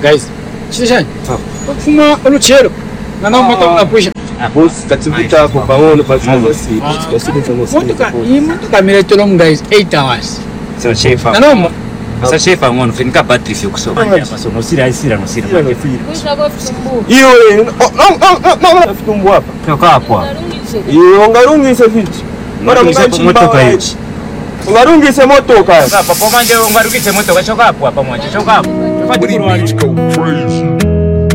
guys chishani kufuma oluchero nana mata unapusha bosi kativuta hapo pamoja basi basi basi basi motoka iyi motoka miletelo mu guys 8 hours Sasa shefa. nana Sasa shefa ngono finika battery fyo kusoma hapa. So nosira isira nosira. hiyo nafitumbu hapa Toka hapo. iyo ngarungise viti mara Ngarungise motoka hiyo. ngarungise motoka Sasa papo manje ungarukise moto kashoka hapo hapa mwanje. Shoka hapo. Fati When he kurwani. beats go crazy.